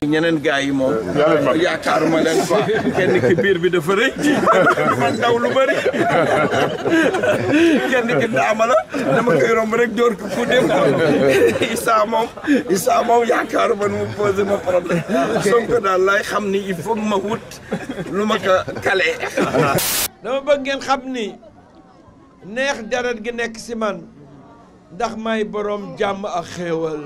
ñeneen gars yi moom yaakaaruma leen quoi kenn ki biir bi dafa rëy man daw lu bëri kenn ki daama la dama koy romb rek dóor ko ku dem Issa moom Issa moom yaakaaruma nu mu posé ma problème Sonko daal lay xam ni il faut ma wut lu ma ko kale dama bëgg ngeen xam ni neex deret gi nekk si man ndax may borom jàmm ak xéewal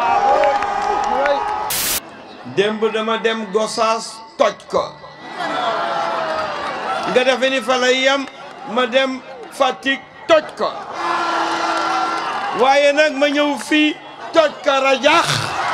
démb dama dem Gosaas toj ko nga defe ni fa lay yem ma dem Fatick toj ko waaye nag ma ñëw fii toj ko rajax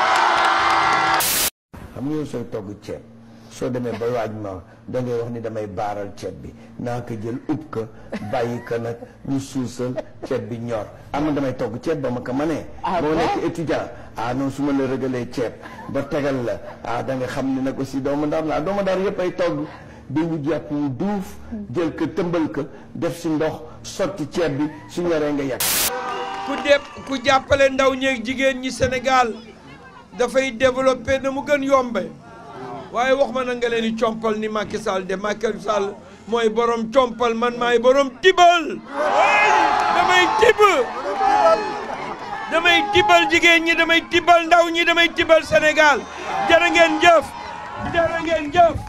xam nga yow sooy togg ceeb soo demee ba waaj ma da ngay wax ni damay baaral ceeb bi naa ko jël ub ko bàyyi ko nag ñu suusal ceeb bi ñor am na damay togg ceeb ba ma ko mënee boo nekk étudiant ah non su ma la rëgalee ceeb ba tegal la ah da nga xam ni nag aussi doomu ndar la doomu ndar yëpp ay togg di wut yàpp wu duuf jël ko tëmbal ko def si ndox sotti ceeb bi su ñoree nga yàq ku def ku jàppale ndaw ñeeg jigéen ñi Sénégal dafay développé na mu gën yombe waaye wax ma na nga leen di compal ni Macky Sall de Macky Sall mooy borom compal man maay borom tibal damay tibb damay tibal jigéen ñi damay tibal ndaw ñi damay tibal Sénégal jërë ngeen jëf jërë ngeen jëf